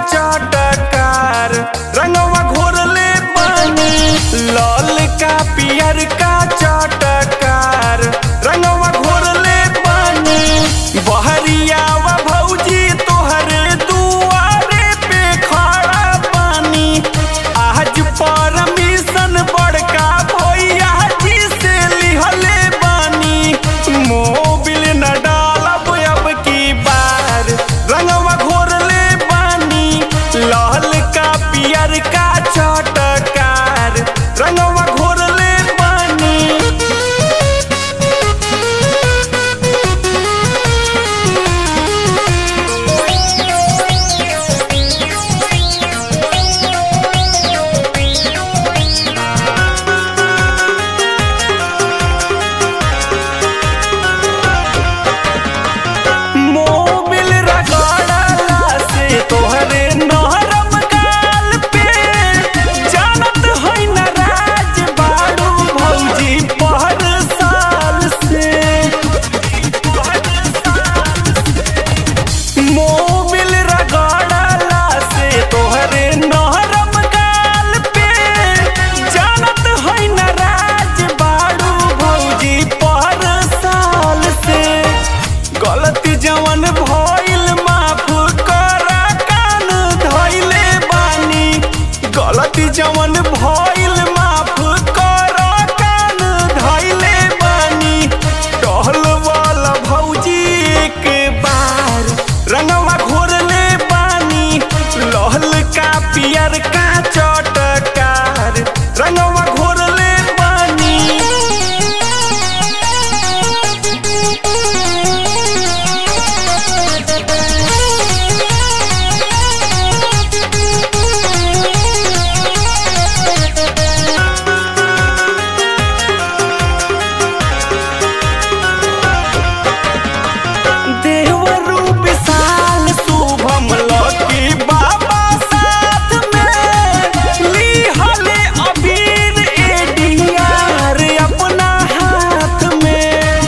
चटकार रंगवा घोरले पानी लाल का पियर का चटकार रंगवा घोरले पानी बहरिया व भौजी तोहरे दुआरे पे खड़ा पानी आज परमिशन बड़का भैया जी से लिहले बानी मोबिल न डालब अब की बार रंगवा घोरले बानी लाल का पियर का चटकार रंगवा घोरले बानी मोबिल रगड़ला से तोहरे नरम गाल पे जानत है न राज बाड़ू भौजी पहर साल से मोबिल रगड़ला से तोहरे नरम गाल पे जानत है न राज बाड़ू भौजी पहर साल से गलती जवन भइल माफ करा कान धइले बानी गलती जवन भइल माफ करा कान धइले बानी टहल वाला भौजी एक बार रंगवा घोरले बानी लहल का पियर का चटकार रंगवा घोरले बानी देवरू विशाल शुभम लकी बाबा साथ में लिहले अबीर एडीआर अपना हाथ में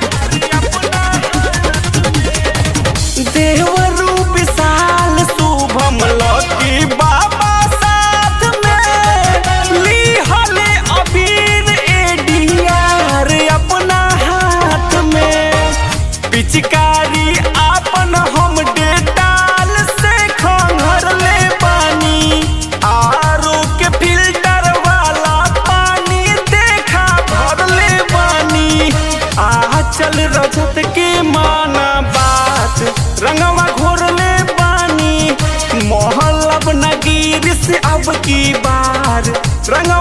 देवरू विशाल शुभम लकी बाबा साथ में लिहले अबीर एडीआर अपना हाथ में पिचकारी आपन हम डेटाल से खंघरले पानी आरो के फिल्टर वाला पानी देखा भरले पानी आ चल रजत के माना बात रंगवा घोरले पानी मोहल्लब नगीर से अब की बार रंगवा